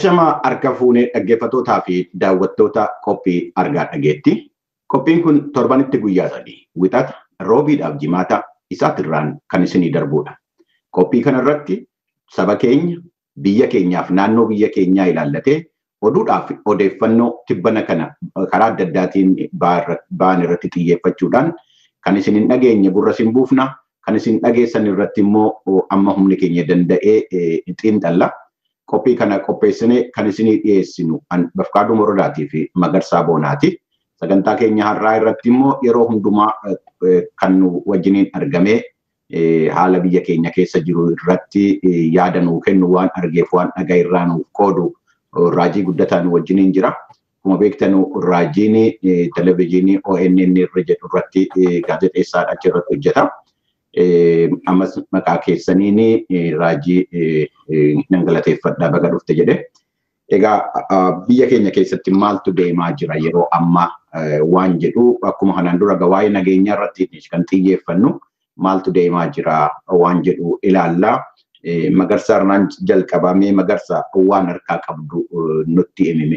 Ashamaa harka fuunee dhaggeeffattootaa fi daawwattoota qophii argaa dhageetti. Qophiin kun torbanitti guyyaa sadii wixata roobiidhaaf jimaata isaatirraan kan isinii darbudha. Qophii kanarratti saba keenya biyya keenyaaf naannoo biyya keenyaa ilaallatee oduudhaaf odeeffannoo tibbana kana karaa adda addaatiin ba'an irratti xiyyeeffachuudhaan kan isin hin dhageenye gurra isin buufna kan isin dhageessan irratti immoo amma humni keenya danda'ee xiinxalla. Qophii kana qopheessinee kan isinii dhiyeessinu Bafqaaduu Morodaatii fi Magarsaa Boonaati. Sagantaa keenya har'aa irratti immoo yeroo hundumaa kan nu wajjiniin argamee haala biyya keenya keessa jiru irratti yaada nuu kennu waan argeef waan dhagaa irraa nuuf qoodu raajii guddataan wajjiniin jira. Akkuma beektan raajiin televizyiinii ONN irra jedhu irratti gaazexeessaadha achi irratti hojjeta. Ammas maqaa keessaniin raajii nan galateeffadhaa baga dhufte jedhe. Egaa biyya keenya keessatti maaltu deemaa jira yeroo ammaa waan jedhu akkuma kanaan dura waa'ee nageenyaa irratti kan xiyyeeffannu maaltu deemaa jira waan jedhu ilaallaa. Magarsaa irraan jalqabamee magarsaa waan harkaa qabdu nutti himime.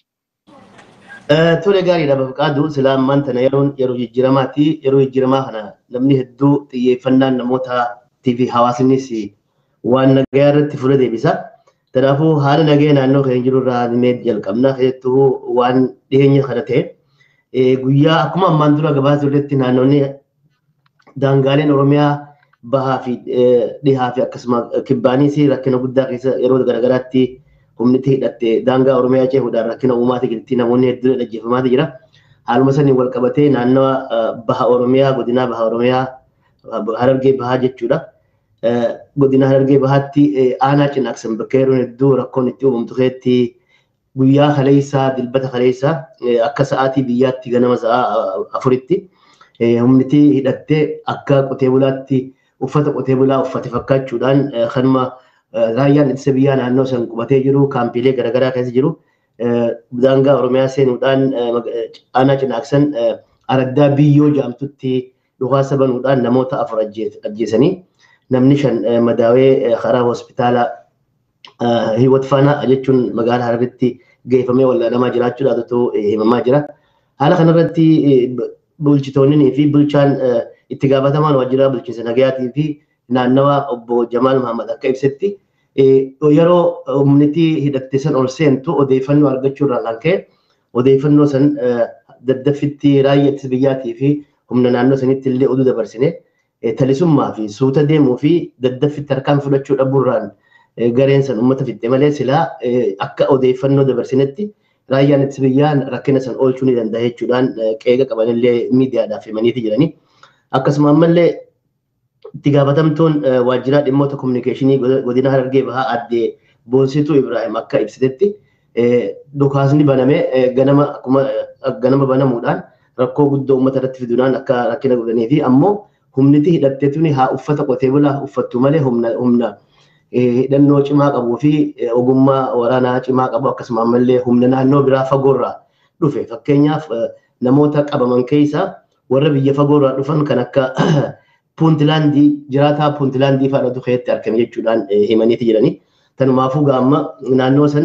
Tole gaariidha Bafqaaduu silaa ammaan tana yeroon yeroo jijjiiramaati. Yeroo jijjiiramaa kana namni hedduu xiyyeeffannaan namootaatii fi hawaasnis waan nagayaa irratti fuula deebisa. Kanaafuu haala nagaya naannoo keenya jiru irraa himee jalqabna. Keessattuu waan dhiyeenya kana ta'e guyyaa akkuma ammaan dura gabaasa irratti naannoonni daangaaleen Oromiyaa bahaa fi dhihaa fi akkasuma kibbaanis rakkina guddaa keessa yeroo garaagaraatti humniti hidhatte daangaa Oromiyaa cehuudhaan rakkina uumaati jirti namoonni hedduun dhaggeeffamaati jira. Haaluma saniin wal qabatee naannawa baha Oromiyaa godinaa baha Oromiyaa harargee bahaa jechuudha. Godina harargee bahaatti aanaa cinaaqsan bakka yeroon hedduu rakkoon itti uumamtu keetti guyyaa kaleessaa dilbata kaleessaa akka sa'aatii biyyaatti ganama sa'a afuritti humniti hidhattee akka qotee bulaatti uffata qotee bulaa uffate fakkaachuudhaan kanuma raayyaan ittisa biyyaa naannoo san qubatee jiru kaampiilee garaagaraa keessa jiru daangaa oromiyaa seenuudhaan aanaa cinaaqsan araddaa biyyoo jaamtutti dhukaasa banuudhaan namoota afur ajjeesanii namni shan madaawee karaa hospitaala hiwat faanaa jechuun magaalaa hararitti geeffamee wallaanamaa jiraachuudhaatu himamaa jira. Haala kanarratti bulchitoonnii fi bulchaan itti gaafatamaan waajjira bulchiinsa nagayaatii fi naannawa obbo Jamaal Mahammad akka ibsetti yeroo humniti hidhatte san ol seentu odeeffannoo argachuu irraa kan ka'e odeeffannoo san daddaffitti raayyaa ittisa biyyaatii fi humna naannoo sanitti illee oduu dabarsine talisummaa fi suuta deemuu fi daddaffitti harkaan fudhachuu dhabuurraan gareen san uummata fixxe malee silaa akka odeeffannoo dabarsinetti raayyaan ittisa biyyaa rakkina san oolchuu ni danda'a jechuudhaan qeeqa qabanillee miidiyaadhaaf himaniiti jiranii. Akkasuma ammallee itti gaafatamtuun waajjira dhimmoota kominikeeshinii godina harargee bahaa addee Boonsituu Ibrahim akka ibsitetti dhukaasni baname ganama akkuma ganama banamuudhaan rakkoo guddoo uummata irratti fiduudhaan akka rakkina godhanii fi ammoo humniti hidhatteetuni haa uffata qotee bulaa uffattu malee humna humna hidhannoo cimaa qabuu fi ogummaa waraanaa cimaa qabu akkasuma ammallee humna naannoo biraa fagoorraa dhufe fakkeenyaaf namoota qabaman keessaa warra biyya fagoorraa dhufan kan akka puuntilaandii jiraataa puuntilaandii fa'aa dhufeetti argame jechuudhaan himaniiti jiranii. Tanumaafuu gaamma naannoo san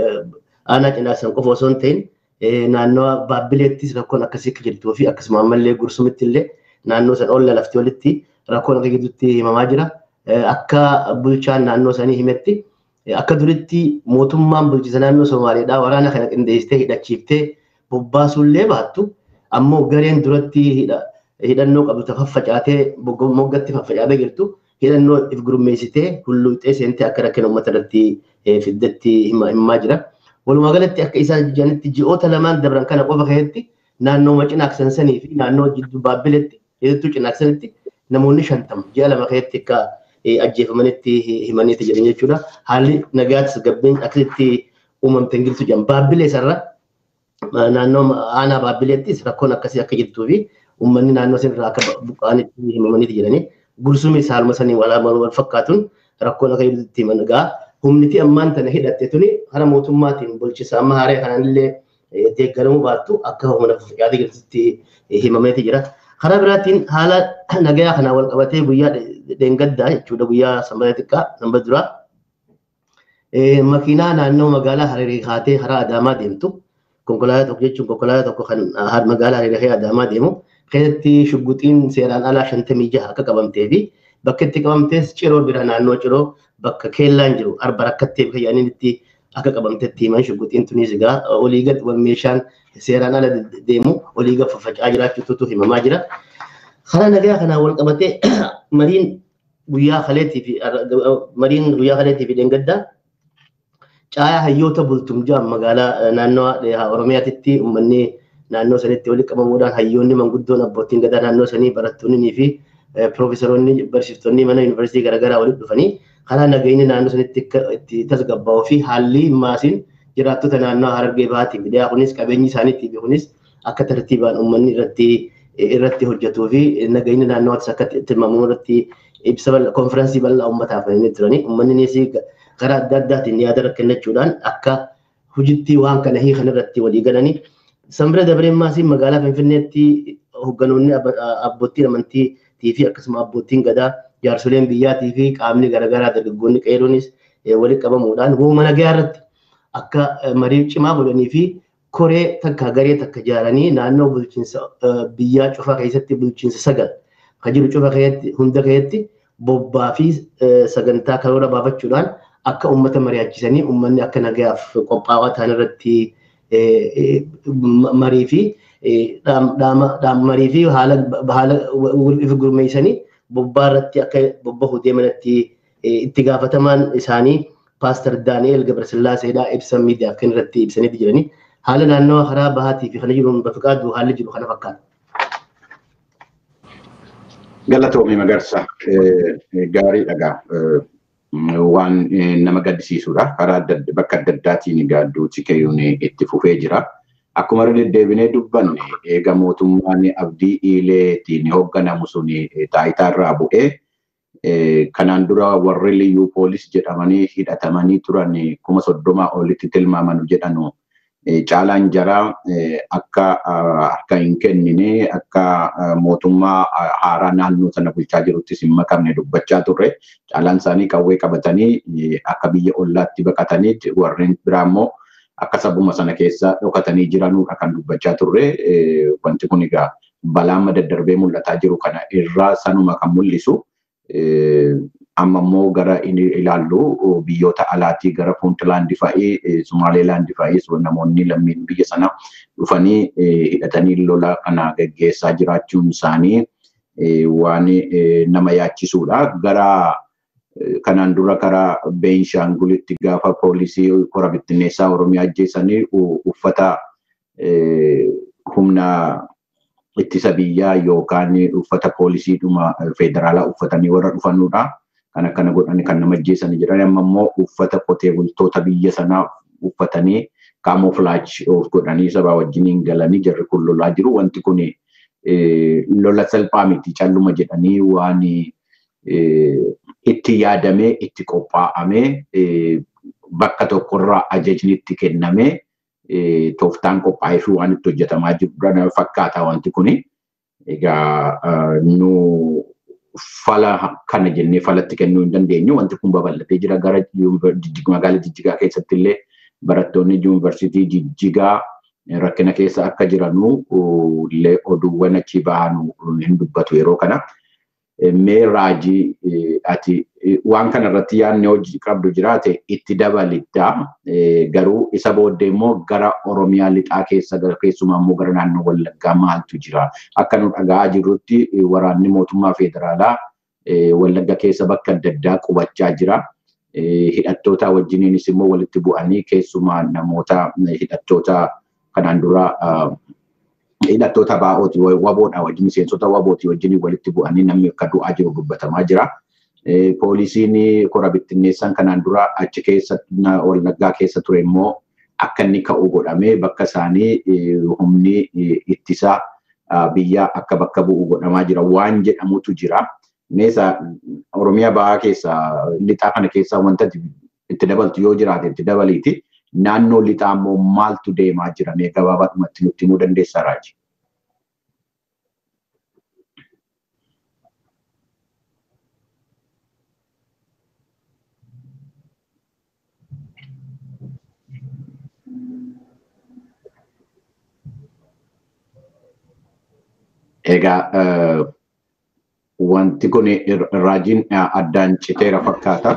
aanaa cinaasan qofa osoo hin ta'in naannoo baabbileettis rakkoon akkasii akka jirtuu fi akkasuma ammallee gursumitti illee naannoo san olla lafti walitti rakkoon akka gidduutti himamaa jira. Akka bulchaan naannoo sanii himetti akka duritti mootummaan bulchiinsa naannoo Somaaliidhaa waraana kana qindeessitee hidhachiiftee bobbaasuullee baattu ammoo gareen duratti hidhannoo qabdu ta faffacaatee moggatti faffacaatee jirtu hidhannoo if gurmeessitee hulluuxee seentee akka rakkina uummata irratti fiddatti himaa jira. Walumaa galatti akka isaan jedhanitti ji'oota lamaan dabran kana qofa keessatti naannoo cinaaksan sanii fi naannoo jidduu baabbiletti hedduu cinaaksanitti namoonni shantama ji'a lama keessatti akka ajjeefamanitti himaniiti jiran jechuudha. Haalli nagaattis gabbeen akkasitti uumamte hin jirtu jedhan. Baabbilee sarara naannoo aanaa baabbileettis rakkoon akkasii akka jirtuu fi uummanni naannoo sanarraa akka buqqa'anitti himamaniiti jiranii. Gursumi saaluma sanii wal fakkaatuun rakkoon akka jirtutti himan egaa humniti ammaan tana hidhatte tuni hara mootummaatiin bulchisa amma haaree kanallee deeggaramuu baattu akka humna yaada jirtutti himameeti jira. Karaa biraatiin haala nagayaa kanaan wal qabatee guyyaa dheengaddaa jechuudha guyyaa sanbata xiqqaa sanbata duraa makiinaa naannoo magaalaa Hararii kaatee karaa Adaamaa deemtu konkolaataa tokko jechuun konkolaataa tokko kan magaalaa Hararii Adaamaa deemu keessatti shugguxiin seeraan alaa shantamii jaha akka qabamtee fi bakka itti qabamtees ciroo bira naannoo ciroo bakka keellaan jiru arba rakkattee fayyaniin itti akka qabamtetti himan shugguxiin tunis egaa olii gad meeshaan seeraan ala deemu olii gad faffaca'aa jiraachuutu himamaa jira. Karaa nagaa kanaan wal qabatee mariin guyyaa kaleetii fi mariin guyyaa kaleetii fi dheengaddaa caayaa hayyoota bultumjaa magaalaa naannoo Oromiyaatitti uummanni naannoo sanitti walitti qabamuudhaan hayyoonni manguddoon abbootiin gadaa naannoo sanii barattoonnii fi piroofesaroonni barsiiftonni mana yuunivarsiitii garaagaraa walitti dhufanii karaa nageenyi naannoo sanitti itti tasgabbaa'uu fi haalli maasiin jiraattota naannoo harargee bahaatiif dhiyaa kunis qabeenyi isaaniitiif kunis akka tartiibaan uummanni irratti irratti hojjetuu fi nageenyi naannootis akka tilmaamamu irratti ibsa konfiraansii bal'aa uummataaf inni turani uummannis karaa adda addaatiin yaada kennachuudhaan akka hojiitti waan kana hiikan irratti walii galanii Sanbira Dabareen Maasii magaalaa Finfinneetti hoogganoonni abbootiin amantii fi akkasuma abbootiin gadaa jaarsoleen biyyaatii fi qaamni garaagaraa dargaggoonni qeeroonis walitti qabamuudhaan wooma nagaa irratti akka marii cimaa godhanii fi koree takka garee takka ijaaranii naannoo bulchiinsa biyyaa cufaa keessatti bulchiinsa sagal kan jiru cufa keessatti hunda keessatti bobbaa fi sagantaa karoora baafachuudhaan akka uummata mari'achisanii uummanni akka nagayaaf qophaa'aa ta'an irratti marii fi marii fi haala if gurmeessanii bobbaa irratti akka bobbahu deemanitti itti gaafatamaan isaanii paaster Daani'eel Gabrasillaaseedhaa ibsa miidiyaaf kan irratti ibsanii jiranii haala naannoo karaa bahaatii fi kana jiruun bafiqaaddu haalli jiru kana fakkaata. Galatoomii Magarsa gaarii dhagaa waan nama gaddisiisudha. Karaa bakka adda addaatiin gaadduuti keeyuun itti fufee jira. Akkuma deddeebinee dubbanne eega mootummaan abdii iileetiin hoogganamu sun taayitaa irraa bu'ee kanaan dura warri liyyuu poolis jedhamanii hidhatamanii turan kuma soddomaa olitti tilmaamanu jedhanu caalaan jaraa akka harka hin kennine akka mootummaa haaraa naannoo sana bulchaa jiruttis hin makamne dubbachaa turre caalaan isaanii qawwee qabatanii akka biyya ollaatti baqatanii warreen biraa immoo akka sabuma sana keessa dhokatanii jiranudha kan dubbachaa turre wanti kun egaa balaan daddarbee mul'ataa jiru kana irraa sanuma kan mul'isu amma immoo gara inni ilaallu biyyoota alaatii gara puuntlaandi fa'ii sumaaleelaandi fa'is namoonni lammiin biyya sana dhufanii hidhatanii lola kana gaggeessaa jiraachuun isaanii waan nama yaachisudha. Gara kanaan dura karaa Beenshaangulitti gaafa poolisii kora bittinneessaa Oromiyaa ajjeesanii uffata humna ittisa biyyaa yookaan uffata poolisiidhuma federaalaa uffatanii warra dhufanudha. Kan akkana godhanii kan nama ajjeesanii jedhan amma immoo uffata qotee bultoota biyya sanaa uffatanii kaamoofilaachi godhanii sabaa wajjiniin galanii jarri kun lolaa jiru. Wanti kun lola salphaa miti calluma jedhanii waan itti yaadamee itti qophaa'amee bakka tokkorraa ajajni itti kennamee tooftaan qophaa'ee fi waan itti hojjetamaa jiru fakkaata wanti kuni. Egaa nu fala kana jennee falatti kennuu hin dandeenyu. Wanti kun babal'atee jira gara magaalaa Jijjigaa keessatti illee barattoonni yuunivarsiitii Jijjigaa rakkina keessa akka jiranu illee oduuwwan achi bahanu hin dubbatu yeroo kana. Mee raajii ati waan kana irratti yaadni hojii qabdu jiraate itti dabalitta. Garuu isa booddee immoo gara Oromiyaa lixaa keessa keessumaa immoo gara naannoo Wallaggaa maaltu jira? Akka nu dhaga'aa jirrutti waraanni mootummaa federaalaa Wallagga keessa bakka adda addaa qubachaa jira. Hidhattoota wajjiniinis immoo walitti bu'anii keessumaa namoota hidhattoota kanaan dura hidhattoota baa'ooti waboodha wajjin miseensota wabooti wajjin walitti bu'anii namni akka du'aa jiru dubbatamaa jira. Poolisiin kora bittinneessan kanaan dura achi keessa wallaggaa keessa ture immoo akka inni ka'u godhamee bakka isaanii humni ittisaa biyyaa akka bakka bu'u godhamaa jira waan jedhamutu jira. Meesa Oromiyaa bahaa keessa lixaa kana keessa wanta itti dabaltu yoo jiraate itti dabaliiti. naannoo lixaa immoo maaltu deemaa jira mee gabaabaadhumatti nutti himuu dandeessaa raaji? Egaa wanti kun raajiin addaan citeera fakkaata.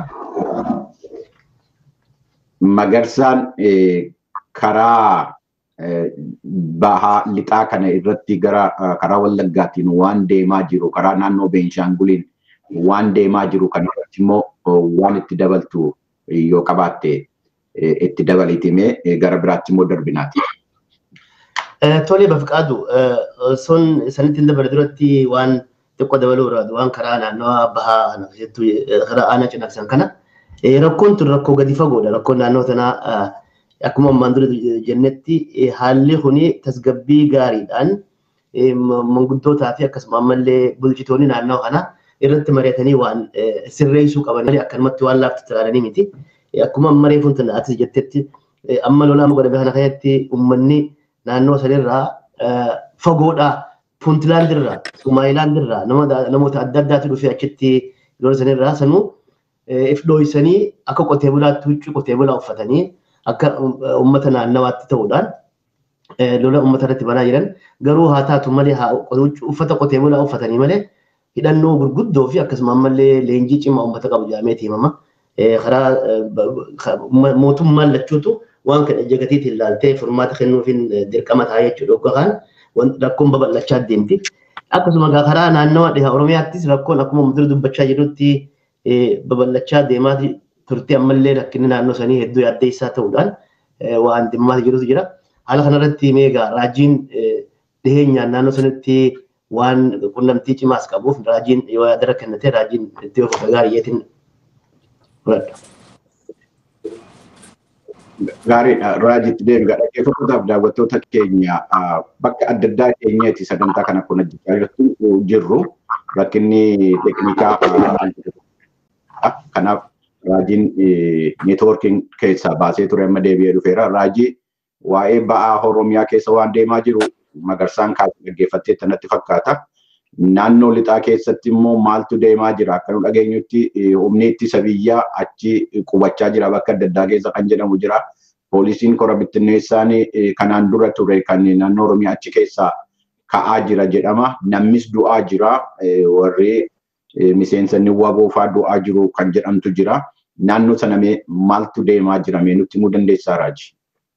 Magarsaan karaa bahaa lixaa kana irratti gara karaa Wallaggaatiin waan deemaa jiru karaa naannoo Beenshaanguliin waan deemaa jiru kan irratti immoo waan itti dabaltu yoo qabaatte itti dabaliitimee gara biraatti immoo darbinaati. Tole bafqaadu sun sanitti hin dabale duratti waan xiqqoo dabaluu barbaadu waan karaa naannoo bahaa jettu karaa aanaa cinaqsan kana rakkoon tun rakkoo gadi fagoodha rakkoon naannoo tanaa akkuma ammaan dura jennetti haalli kuni tasgabbii gaariidhaan manguddootaa fi akkasuma ammallee bulchitoonni naannoo kana irratti mari'atanii waan sirreessuu qaban malee akkanumatti waan laaftu ilaalanii miti. Akkuma amma reefuun tana ati jettetti amma lolaa godhame kana keessatti uummanni naannoo sanirraa fagoodhaa puuntilaandirraa sumaayilaandirraa namoota adda addaatu dhufee achitti lola sanirraa sanuu if dhooysanii akka qotee bulaatti huccuu qotee bulaa uffatanii akka uummata naannawaatti ta'uudhaan lola uummata irratti banaa jiran garuu haa taatu malee uffata qotee bulaa uffatanii malee hidhannoo gurguddoo fi akkasuma ammallee leenjii cimaa uummata qabu jedhamee himama. Karaa mootummaan lachuutu waan kana jagatiitiin ilaaltee furmaata kennuufiin dirqama ta'a jechuudha. Yookaan rakkoon babal'achaa deemti. Akkasuma karaa naannawa dhiha Oromiyaattis rakkoon akkuma muddura dubbachaa jirutti babal'achaa deemaa turte ammallee rakkinni naannoo sanii hedduu yaaddeessaa ta'uudhaan waan dhimmaa jirutu jira. Haala kanarratti meegaa raajiin dhiheenyaan naannoo sanitti waan qunnamtii cimaas qabuuf raajiin yoo yaadara kennate raajiin itti ofuuf gaariyeetiin fudhadha. Gaariidha. Raajitti deebi'a. Dhaggeeffatootaaf daawwattoota keenya bakka adda addaa keenyatti sagantaa kana kun hojjechaa jirru rakkinni teeknikaa kanaaf raajiin neetwoorkiin keessaa baasee ture amma deebi'ee dhufeera. Raajii waa'ee ba'aa Oromiyaa keessa waan deemaa jiru magarsaan kaasee dhaggeeffattee tanatti fakkaata. Naannoo lixaa keessatti immoo maaltu deemaa jira akka nu dhageenyutti humni ittisa biyyaa achi qubachaa jira bakka adda addaa keessa kan jedhamu jira. Poolisiin kora bittinneessaan kanaan dura ture kan naannoo Oromiyaa achi keessaa ka'aa jira jedhama. Namnis du'aa jira. Warri miseensonni waboo fa'aa du'aa jiru kan jedhamtu jira. Naannoo sana maaltu deemaa jira mee nutti himuu dandeessaa Raaji?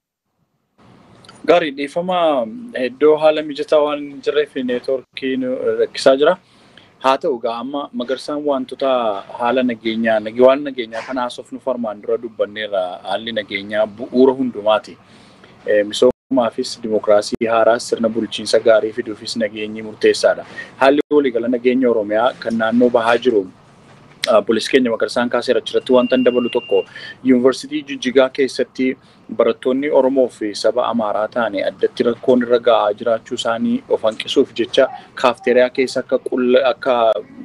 Gaarii dhiifama iddoo haala mijataa waan hin jirreef neetwoorkiin rakkisaa jira. Haa ta'u egaa amma magarsaan wantoota haala nageenyaa waan nageenyaa kana haasofnu farmaan dura dubbanneerra haalli nageenyaa bu'uura hundumaati. Misoomaafis dimokiraasii haaraas sirna bulchiinsa gaarii fiduufis nageenyi murteessaadha. Haalli waliigala nageenya Oromiyaa kan naannoo bahaa jiru Polis keenya magarsaan kaaseera achirratti wanta dabalu tokko yuunivarsiitii Jijjigaa keessatti barattoonni Oromoo fi saba Amaaraa ta'anii addatti rakkoon irra ga'aa jiraachuu isaanii of hanqisuuf jecha kaafteeriyaa keessa akka akka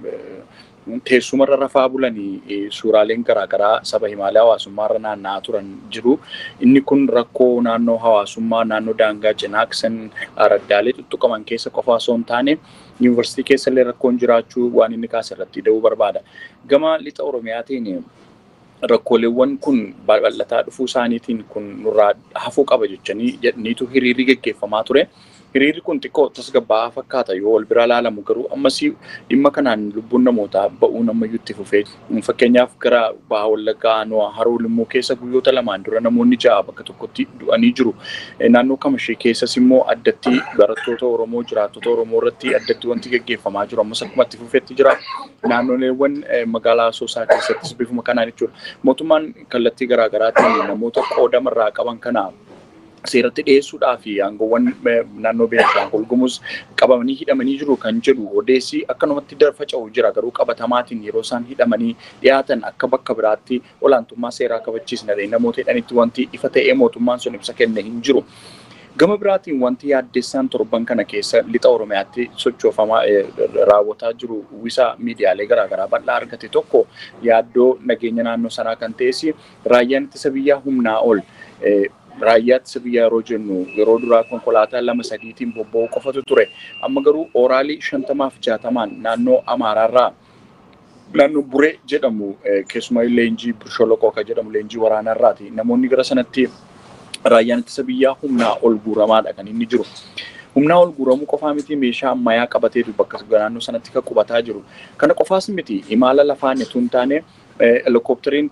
teessumarra rafaa bulanii suuraaleen garaagaraa saba himaalee hawaasummaarra naanna'aa turan jiru. Inni kun rakkoo naannoo hawaasummaa naannoo daangaa cinaaqsan araddaalee tuttuqaman keessa qofaa osoo hin taane yuunivarsiitii keessa illee rakkoon jiraachuu waan inni kaase irratti da'uu barbaada. Gama lixa Oromiyaatiin rakkooleewwan kun bal'ataa dhufuu isaaniitiin kun nurraa hafuu qaba jechanii jedhaniitu hiriirri geggeeffamaa ture. Hiriirri kun xiqqoo tasgabbaa'aa fakkaata yoo wal bira ilaalamu garuu ammas dhimma kanaan lubbuun namootaa ba'uu namayyuu itti fufee fakkeenyaaf gara baha wallaggaa aanuwaa haroo limmuu keessa guyyoota lamaan dura namoonni ja'a bakka tokkotti du'anii jiru. Naannoo kamashee keessas immoo addatti barattoota Oromoo jiraattota Oromoo irratti addatti wanti geggeeffamaa jiru ammas akkuma itti fufeetti jira. Naannoleewwan magaalaa Asoosaa keessattis bifuma kanaan jechuudha. Mootummaan kallattii garaagaraatiin namoota qoodamarraa qaban kana seeratti dhiyeessuudhaa fi aangoowwan naannoo Beenishaangul Gumuz qabamanii hidhamanii jiru kan jedhu odeessi akkanumatti faca'u jira garuu qabatamaatiin yeroo isaan hidhamanii dhiyaatan akka bakka biraatti olaantummaa seeraa kabachiisna namoota hidhanitti wanti ifa ta'ee mootummaan sun ibsa kenne hin jiru. Gama biraatiin wanti yaaddessaan torban kana keessa lixa Oromiyaatti sochoofamaa raawwataa jiru uwwisa miidiyaalee garaagaraa bal'aa argate tokko yaaddoo nageenya naannoo sanaa kan ta'es raayyaan ittisa biyyaa humnaa ol raayyaa ittisa biyyaa yeroo jennu yeroo duraa konkolaataa lama sadiitiin bobba'uu qofatu ture. Amma garuu ooraalii shantamaaf jaatamaan naannoo Amaaraarraa naannoo Buree jedhamu keessumaa leenjii Birsholoqoo kan jedhamu leenjii waraanaarraati. Namoonni gara sanatti raayyaan ittisa biyyaa humnaa ol guuramaadha kan inni jiru. Humnaa ol guuramuu qofaa miti meeshaa ammayyaa qabatee bakka naannoo sanatti kan qubataa jiru. Kana qofaas miti imala lafaan utuu hin taane helikooppitariin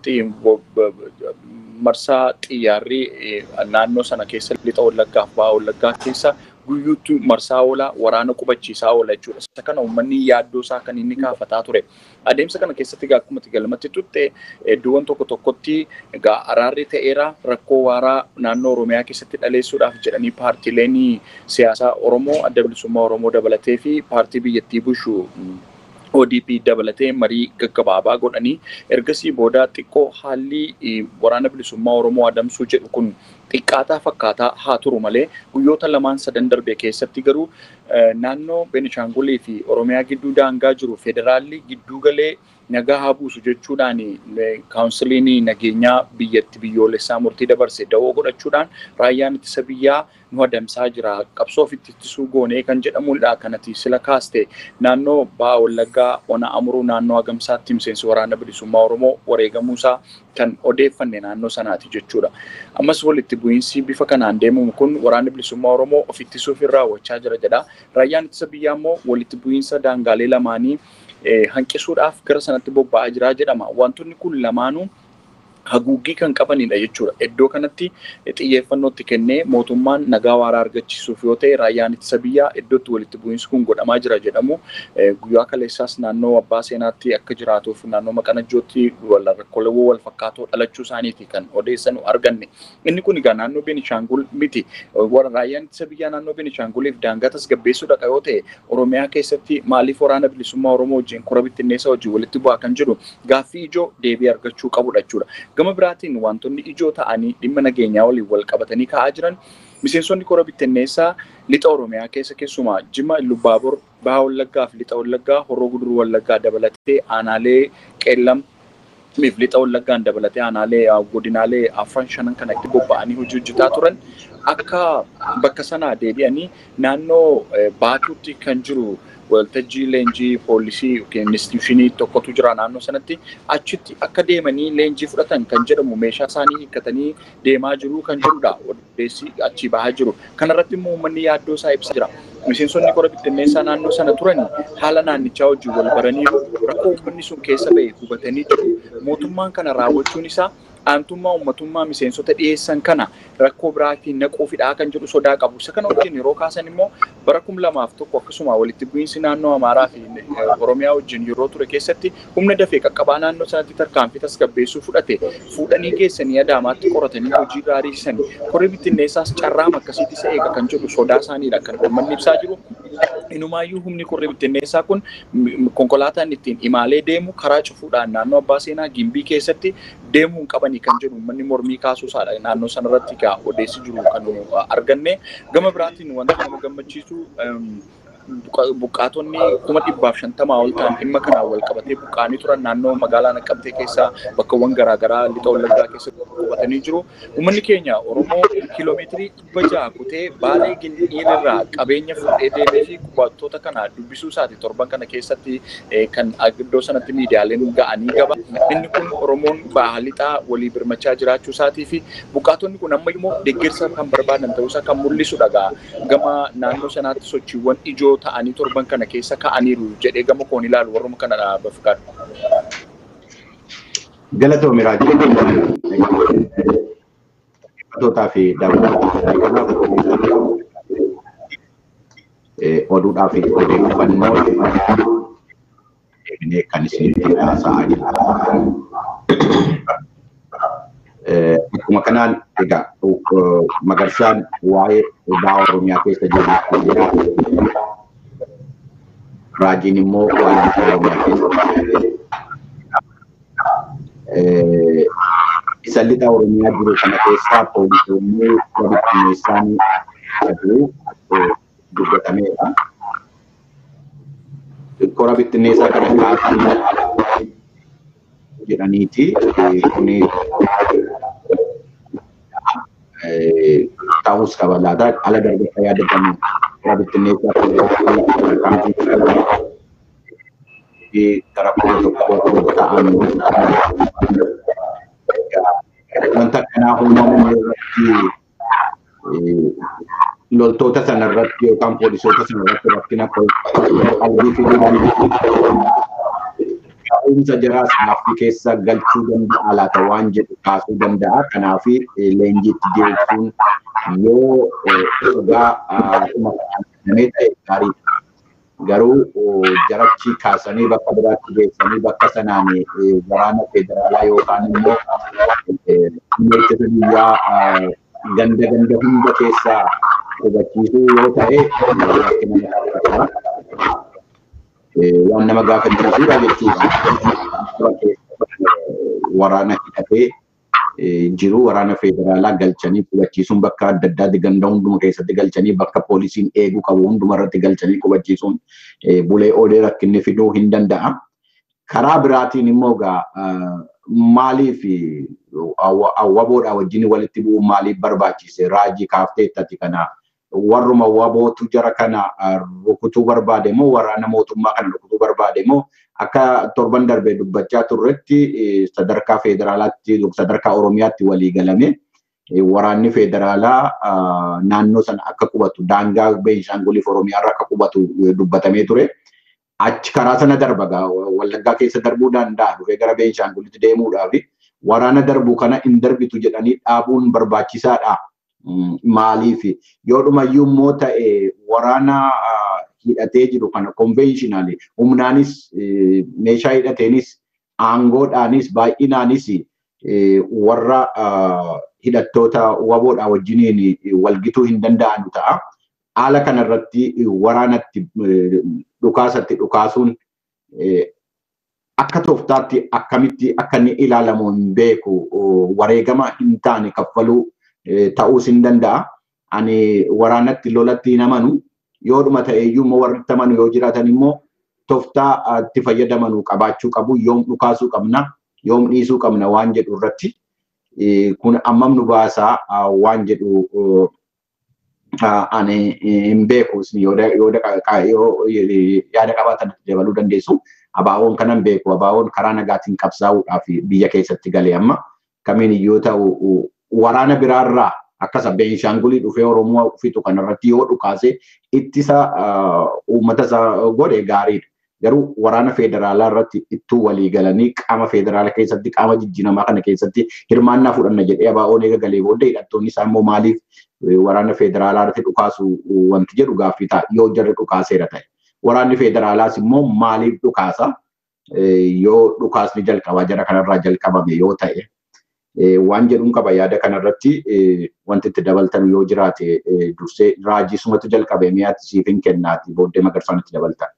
marsaa xiyyaarri naannoo sana keessa lixa wallaggaa fi ba'a wallaggaa keessa guyyuutti marsaa oola waraana qubachiisaa oola jechuudha. Isa kana uummanni yaaddoo isaa kan inni kaafataa ture. Adeemsa kana keessatti egaa akkuma galmatti tutte iddoowwan tokko tokkotti egaa araarri ta'eera rakkoo waaraa naannoo Oromiyaa keessatti dhaleessuudhaaf jedhanii paartiileen siyaasaa Oromoo adda bilisummaa Oromoo dabalatee fi paartii biyyattii bushu ODP dabalatee marii gaggabaabaa godhanii ergasii booda xiqqoo haalli waraana bilisummaa Oromoo adamsuu jedhu kun xiqqaataa fakkaataa haa turu malee guyyoota lamaan sadan darbe keessatti garuu naannoo Beenishaangulii fi Oromiyaa gidduu daangaa jiru federaalli gidduu galee nagaa haa buusu jechuudhaan kaawunsiliin nageenyaa biyyatti biyyoolessaa murtii dabarse da'oo godhachuudhaan raayyaan ittisa biyyaa nu adamsaa jira qabsoo ofitti ittisuu goonee kan jedhamudha kanati sila kaaste naannoo ba'a wallaggaa ona amuruu naannoo agamsaatti miseensi waraana bilisummaa oromoo wareegamuusaa kan odeeffanne naannoo sanaati jechuudha. Ammas walitti bu'iinsi bifa kanaan deemamu kun waraanni bilisummaa oromoo of ittisuuf irraa raawwachaa jira jedha. Raayyaan ittisa biyyaa immoo walitti bu'iinsa daangaalee lamaanii hanqisuudhaaf gara sanatti bobba'aa jira jedhama. Wantoonni kun lamaanuu haguuggii kan qabanidha jechuudha. Iddoo kanatti xiyyeeffannootti kennee mootummaan nagaa waaraa argachiisuuf yoo ta'e raayyaan ittisa biyyaa iddootti walitti bu'iinsi kun godhamaa jira jedhamu guyyaa kaleessaas naannoo abbaa seenaatti akka jiraatuuf naannoo maqanajjootti rakkooleewwan wal fakkaatoo dhalachuu isaaniiti kan odeessanu arganne. Inni kun egaa naannoo Beenishaangul miti. Raayyaan ittisa biyyaa naannoo Beenishaanguliif daangaa tasgabbeessuudha yoo ta'e Oromiyaa keessatti maaliif waraana bilisummaa Oromoo wajjin kora bittinneessaa wajjin walitti bu'aa kan jedhu gaaffii ijoo deebii argachuu qabudha jechuudha. Gama biraatiin wantoonni ijoo ta'anii dhimma nageenyaa waliin wal qabatanii ka'aa jiran miseensonni kora bittinneessaa lixa Oromiyaa keessa keessumaa Jimma Illubaabor Baha Wallaggaa fi lixa Wallaggaa Horroo Guduruu Wallaggaa dabalatee aanaalee Qeellam miif lixa Wallaggaan dabalatee aanaalee godinaalee afran shanan kana itti bobba'anii hojii hojjetaa turan akka bakka sanaa deebi'anii naannoo baatuutti kan jiru waltajjii leenjii poolisii yookiin instituushinii tokkotu jira naannoo sanatti achitti akka deemanii leenjii fudhatan kan jedhamu meeshaa isaanii hiikkatanii deemaa jiru kan jedhudha odeessi achi bahaa jiru kanarratti immoo uummanni yaaddoo isaa ibsa jira. Miseensonni kora bittinneessaa naannoo sana turan haala naannichaa wajjin wal baranii rakkoo uummanni sun keessa ba'e hubatanii jiru. Mootummaan kana raawwachuun isaa aantummaa uummatummaa miseensota dhiyeessan kana rakkoo biraatiin naquufidhaa kan jedhu sodaa qabu. Isa kana wajjin yeroo kaasan immoo bara kum lamaaf tokko akkasuma walitti bu'iinsi naannoo Amaaraa fi Oromiyaa wajjin yeroo ture keessatti humna dafee qaqqabaa naannoo sanatti tarkaanfii tasgabbeessuu fudhate fuudhanii geessanii adaamaatti qoratanii hojii gaarii sanii korri bittinneessaas carraama akkasiitti isa eega kan jedhu sodaa isaaniidha kan uummanni ibsaa jiru. Inumaayyuu humni korri bittinneessaa kun konkolaataan ittiin imaalee deemu karaa cufuudhaan naannoo abbaa seenaa gimbii keessatti deemuu hin qabanii kan jedhu uummanni mormii kaasuusaadha naannoo sanarratti egaa odeessi jiru kan arganne gama biraatiin wanta nama gammachiisu buqqaatonni kuma dhibbaaf shantamaa ol ta'an dhimma kanaan wal qabatee buqqaanii turan naannoo magaalaa Naqqabtee keessaa bakkawwan garaagaraa lixa wallaggaa keessatti qubatanii jiru. Uummanni keenya Oromoo kiiloomeetirii dhibba jaha kutee baalee gindhiirraa qabeenya fuudhee deemee fi qubattoota kana dubbisuu isaati torban kana keessatti kan iddoo sanatti miidiyaaleen ga'anii gaba. Inni kun Oromoon baha lixaa walii birmachaa jiraachuu isaatii fi buqqaatonni kun amma immoo deeggarsa kan barbaadan ta'uusaa kan mul'isudha gama naannoo sanaatti sochiiwwan ijoo ta'anii torban kana keessa ka'aniiru jedhee gama koon ilaalu warruma kana dhaaba fakkaatu. Galatoomi raajii dhaggeeffattootaa fi daawwattoota oduudhaa fi odeeffannoo deebinee kan isinitti haasa'aa jirra. Akkuma kanaan egaa magarsaan waa'ee baha Oromiyaa keessa jiru raajiin immoo waa'ee Oromiyaa keessa isa lixa Oromiyaa jiru kana keessaa poolisoonni walitti dhiyeessaan jedhu dubbatameera. Kora bittinneessaa kana kaasan jedhaniiti kuni ta'us qaba laata ala darbatta yaadatamu kora bittinneessaa fi gara kuma tokko ta'an wanta akkanaa uumamuun irratti loltoota sanarratti yookaan poolisoota sanarratti rakkina qalbii fiduu ka'umsa jaraas gaaffii keessa galchuu danda'a laata waan jedhu kaasuu danda'a. Kanaaf leenjiitti deebisuun yoo dhugaa namee ta'e gaariidha. Garuu jarachi kaasanii bakka biraatti geessanii bakka sanaan waraana federaalaa yookaan immoo ittisa biyyaa ganda ganda hunda keessaa hubachiisuu yoo ta'e waan nama gaafachiisudha jechuudha. Waraana hidhatee jiru waraana federaalaa galchanii qubachiisuun bakka adda addaatti ganda hunduma keessatti galchanii bakka poolisiin eeguu qabu hunduma irratti galchanii qubachiisuun bulee oolee rakkinni fiduu hin danda'a. Karaa biraatiin immoo gaa maaliif awwaboodhaa wajjin walitti bu'uun maaliif barbaachise raajii kaafteettati kana warruma wabootu jara kana rukutuu barbaade moo waraana mootummaa kana rukutuu barbaade moo akka torban darbee dubbachaa turretti sadarkaa federaalaatti sadarkaa oromiyaatti walii galame waraanni federaalaa naannoo sana akka qubatu daangaa beenshaanguliif oromiyaarra akka qubatu dubbatamee ture. Achi karaa sana darba wallaggaa keessa darbuu danda'a dhufee gara beenshaangulitti deemuudhaaf waraana darbuu kana hin darbitu jedhanii dhaabuun barbaachisaadha. Maaliif yoo dhumayyuu immoo ta'e waraana hidhatee jiru kana konveeshinaali humnaanis meeshaa hidhateenis aangoodhaanis baay'inaanis warra hidhattoota waboodhaa wajjiniin walgituu hin danda'anu ta'a. Haala kanarratti waraanatti dhukaasatti dhukaasuun akka tooftaatti akkamitti akka inni ilaalamu hin beeku wareegama hin taane kaffaluu ta'uus hin danda'a. Ani waraanatti lolatti hin amanu yoo dhuma ta'eeyyuu immoo warri itti amanu yoo jiraatan immoo tooftaa itti fayyadamanu qabaachuu qabu yoom dhukaasuu qabna yoom dhiisuu qabna waan jedhu irratti kun ammam nu baasaa waan jedhu ani hin beeku yaada qabaatan dabaluu dandeessu. Abaawoon kanan beeku abaawoon karaa nagaatiin qabsaa'uudhaaf biyya keessatti galee amma kamiin iyyuu ta'u waraana biraarraa akkasa Beenshaangulii dhufee Oromoo fitu kanarratti yoo dhukaase ittisa uummata isaa godhe gaariidha. Garuu waraana federaalaa irratti ittuu walii galanii qaama federaala keessatti qaama jijjiiramaa kana keessatti hirmaannaa fudhanna jedhee abaa'oon eega galee booda hidhattoonni isaa immoo maaliif waraana federaalaa irratti dhukaasu wanti jedhu gaaffii ta'a yoo jarri dhukaaseera ta'e. Waraanni federaalaas immoo maaliif dhukaasa yoo dhukaasni jalqabaa jara kanarraa jalqabame yoo ta'e waan jedhuun qaba yaada kanarratti wanti itti dabaltan yoo jiraate dursee raajii sumatu jalqabe mi'aatti siif hin kennaati booddee magarsaan itti dabaltan.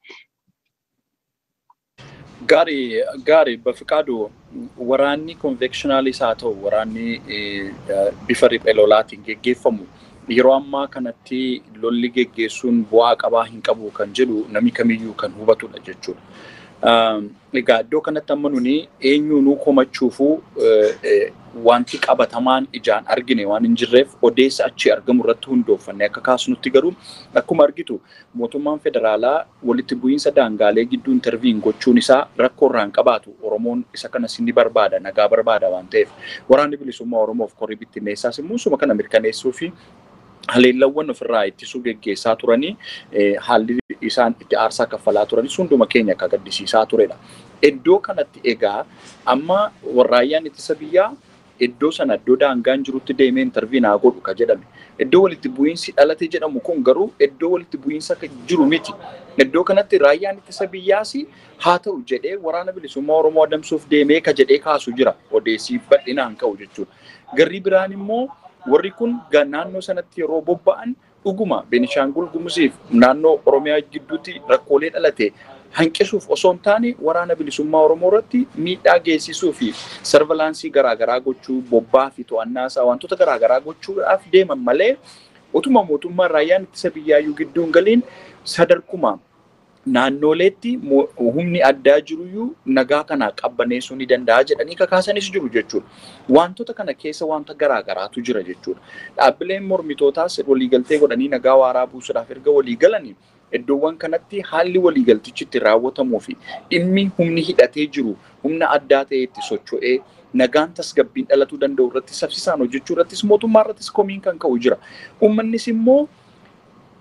Gaarii gaarii bafiqaadu waraanni konveekshinaaliis haa ta'u waraanni bifa riphee lolaatiin geggeeffamu yeroo ammaa kanatti lolli geggeessuun bu'aa qabaa hin qabu kan jedhu namni kamiyyuu kan hubatudha jechuudha. Egaa iddoo kanatti amma nuni eenyuunuu komachuufuu wanti qabatamaan ijaan argine waan hin jirreef odeessa achi argamu irratti hundooffanne akka kaasnutti garuu akkuma argitu mootummaan federaalaa walitti bu'iinsa daangaalee gidduu interviin gochuun isaa rakkoo irraan qabaatu Oromoon isa kanas ni barbaada nagaa barbaada waan ta'eef waraanni bilisummaa Oromoof korrii bittinneessaas immoo suma kana mirkaneessuu fi haleellawwan ofirraa ittisuu geggeessaa turanii haalli isaan itti aarsaa kaffalaa turanis hunduma keenya akka gaddisiisaa turedha. Iddoo kanatti egaa amma raayyaan ittisa biyyaa iddoo sana iddoo daangaan jirutti deemee interviinaa godhu ka jedhame. Iddoo walitti bu'iinsi dhalate jedhamu kun garuu iddoo walitti bu'iinsa jiru miti. Iddoo kanatti raayyaan ittisa biyyaas haa ta'u jedhee waraana bilisummaa Oromoo adamsuuf deemee ka jedhee kaasu jira odeessii bal'inaan ka'u jechuudha. Garri biraan immoo warri kun naannoo sanatti yeroo bobba'an dhuguma Beenishaangul Gumuziif naannoo Oromiyaa gidduutti rakkoolee dhalate hanqisuuf osoo hin taane waraana bilisummaa Oromoo irratti miidhaa geessisuu fi sarvalaansii garaagaraa gochuu bobbaa fi to'annaa isaa wantoota garaagaraa gochuudhaaf deeman malee utuma mootummaan raayyaan ittisa biyyaayyuu gidduun galiin sadarkuma naannoleetti humni addaa jiruyyuu nagaa kana qabbaneessuu ni danda'a jedhanii kakaasanis jiru jechuudha. Wantoota kana keessa wanta garaagaraatu jira jechuudha. Dhaabbileen mormitootaas waliigaltee godhanii nagaa waaraa buusuudhaaf erga walii galanii iddoowwan kanatti haalli waliigaltichi itti raawwatamuu fi dhimmi humni hidhatee jiru humna addaa ta'e itti socho'ee nagaan tasgabbiin dhalatuu danda'u irratti saffisaan hojjechuu irrattis mootummaa irrattis komiin kan ka'u jira. Uummannis immoo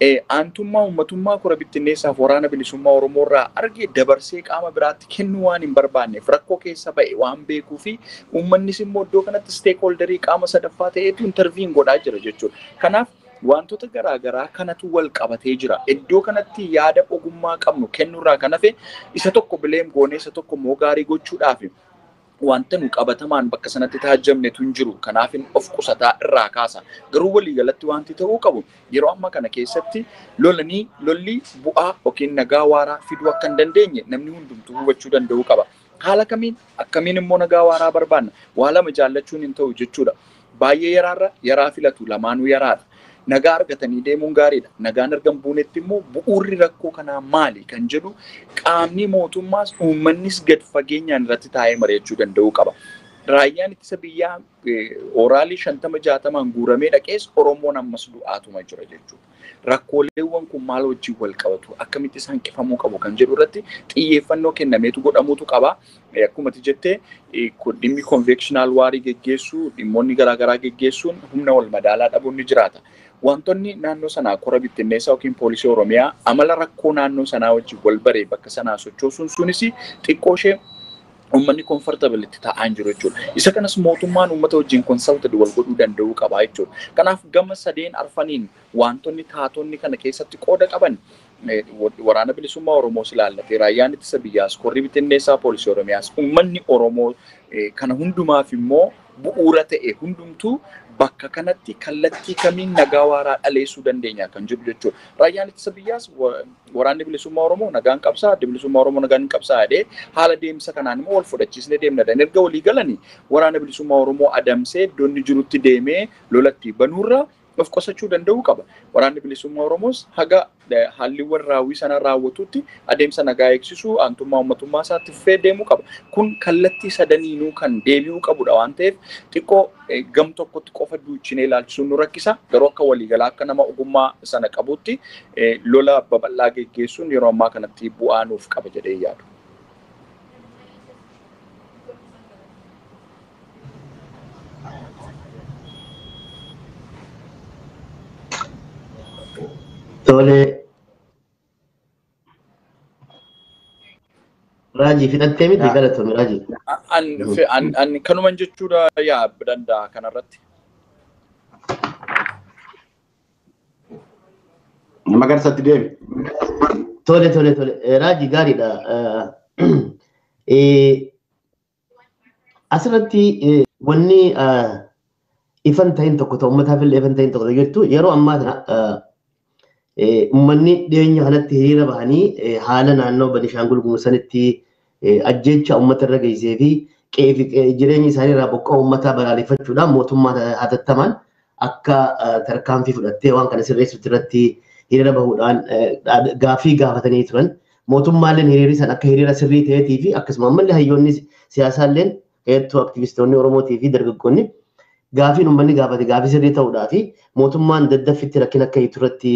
aantummaa uummatummaa kora bittinneessaaf waraana bilisummaa Oromoo irraa arge dabarsee qaama biraatti kennuu waan hin barbaanneef rakkoo keessa ba'e waan beekuu fi uummannis immoo iddoo kanatti steekholderii qaama sadaffaa ta'eetu intarviin godhaa jira jechuudha. Kanaaf wantoota garaagaraa kanatu wal qabatee jira. Iddoo kanatti yaada ogummaa qabnu kennuurraa kan hafe isa tokko bileem goonee isa tokko immoo gaarii gochuudhaaf wanta nu qabatamaan bakka sanatti taajjabnetu hin jiru. Kanaaf of qusataa irraa kaasa. Garuu waliigalatti wanti ta'uu qabu yeroo ammaa kana keessatti lolanii lolli bu'aa yookiin nagaa waaraa fiduu akka hin dandeenye namni hundumtuu hubachuu danda'uu qaba. Haala kamiin akkamiin immoo nagaa waaraa barbaanna? Waa lama jaallachuun hin ta'u jechuudha. Baay'ee yaraarra yaraa filatu lamaanuu yaraadha. nagaa argatanii deemuun gaariidha. Nagaan argan buunetti immoo bu'uurri rakkoo kanaa maali kan jedhu qaamni mootummaas uummannis gad fageenyaan irratti taa'ee mari'achuu danda'uu qaba. Raayyaan ittisa biyyaa oraalii shantama jaatamaan guuramee dhaqees Oromoon ammas du'aatuma jira jechuudha. Rakkooleewwan kun maal wajjin wal qabatu akkamitti isaan qifamuu qabu kan jedhu irratti xiyyeeffannoo kennameetu godhamuutu qaba. Akkuma jettee dhimmi konveekshinaal waarii geggeessuu dhimmoonni garaagaraa geggeessuun humna wal madaalaa dhabuun ni jiraata. Wantoonni naannoo sanaa kora bittinneessaa yookiin poolisii Oromiyaa amala rakkoo naannoo sanaa wajjin wal baree bakka sanaa sochoosuun sunis xiqqoo ishee uummanni komfortable itti taa'aa hin jiru jechuudha. Isa kanas mootummaan uummata wajjin konsaltad wal godhuu danda'uu qaba jechuudha. Kanaaf gama sadeen arfaniin wantoonni taatonni kana keessatti qooda qaban waraana bilisummaa Oromoos ilaallatee raayyaan ittisa biyyaas korri bittinneessaa poolisii Oromiyaas uummanni Oromoo kana hundumaaf immoo bu'uura ta'e hundumtuu bakka kanatti kallattii kamiin nagaa waaraa dhaleessuu dandeenya kan jedhu jechuudha. Raayyaan ittisa biyyaas waraanni bilisummaa Oromoo nagaan qabsaa, adda bilisummaa Oromoo nagaan hin qabsaa jedhee haala deemsa kanaan immoo wal fudhachiisnee deemna. Erga walii galanii waraana bilisummaa Oromoo adamsee iddoo inni jirutti deemee lolatti banuurra of qusachuu danda'uu qaba. Waraanni bilisummaa Oromoos haga haalliiwwan raawwii sana raawwatutti adeemsa nagaa eegsisuu aantummaa uummatummaa isaatti fufee deemuu qaba. Kun kallattii sadaniinuu kan deebi'uu qabudha waan ta'eef xiqqoo gam tokkotti qofa duuchinee ilaalchisuun nu rakkisa. Garuu akka waliigalaa akka nama ogummaa sana qabutti lola babal'aa geggeessuun yeroo ammaa kanatti bu'aa nuuf qaba jedhee yaadu. Tole. Raajii fidhattee miti galatoome raajii. Ani kanuman jechuudha yaa danda'a kanarratti. Magarsatti deemi. Tole tole tole raajii gaariidha. Asirratti wanni ifan ta'in tokko ta'u uummataaf illee ifan ta'in tokko jettu yeroo ammaa kana uummanni dhiyeenya kanatti hiriira bahanii haala naannoo Banishaangul Gumursanitti ajjeecha uummata irra geessee fi jireenya isaanii irraa buqqaa uummataa balaaleffachuudhaan mootummaan hatattamaan akka tarkaanfii fudhattee waan kana sirreessuutti irratti hiriira bahuudhaan gaaffii gaafatanii turan. Mootummaalleen hiriirri san akka hiriira sirrii ta'eetii fi akkasuma ammallee hayyoonni siyaasaalleen hedduu aktivistoonni Oromootii fi dargaggoonni gaafiin uummanni gaafate gaafii sirrii ta'uudhaa fi mootummaan daddaffitti rakkina akka hiitu irratti